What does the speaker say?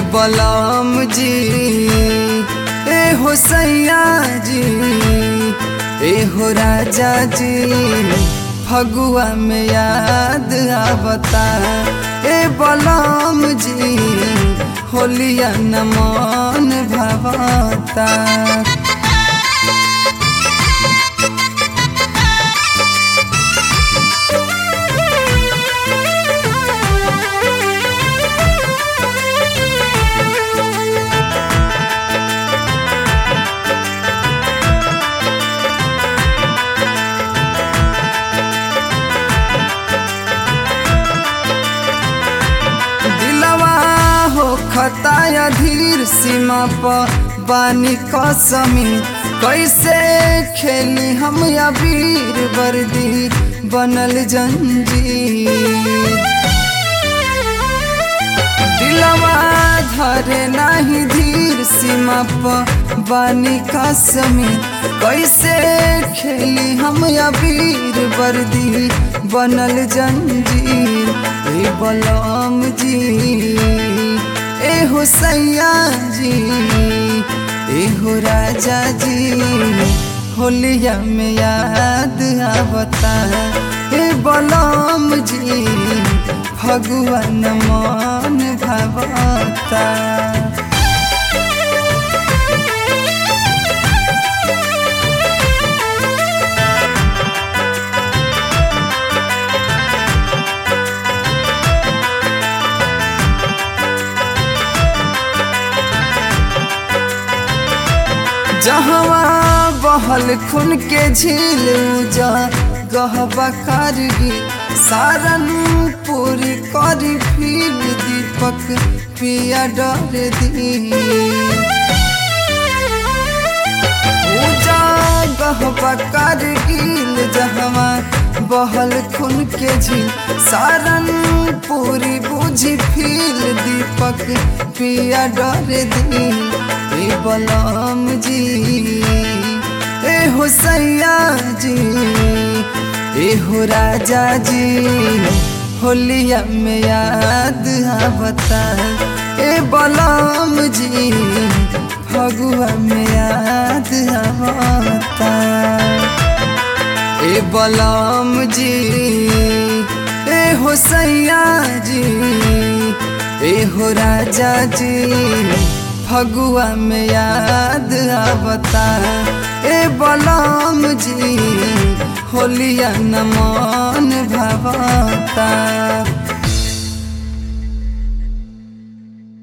बलम जी ए हो सैया जी ए हो राजा जी फगुआ में याद आवता ए बलम जी होलिया न मन भवता दिलवा हो खताया धीर सीमा पर बानी कसमी कैसे खेली हम या वीर वर्दी बनल जंजीर दिलवा धरे नाही धीर सीमा पर बानी कसमी कैसे खेली हम या वीर वर्दी बनल जंजीर ए बलम जी ए हो सैया जी ए हो राजा जी होलिया में याद आवता ए बलम जी भगवान मन भवता जहवा बहल खून के झील जा गहबा करगी सारन पूरी करी फिर दीपक पिया डर दी पूजा गहबा करगिल जहवा बहल खून के झील सारन पूरी बुझी फिर दीपक पिया डर दी ए बलम जी ए हो सैया जी ए हो राजा जी होलिया में याद आवता ए बलम जी फगुआ में याद आवता ए बलम जी ए हो सैया जी ए हो राजा जी फगुआ में याद आवता ए बलम जी होलिया न मन भवता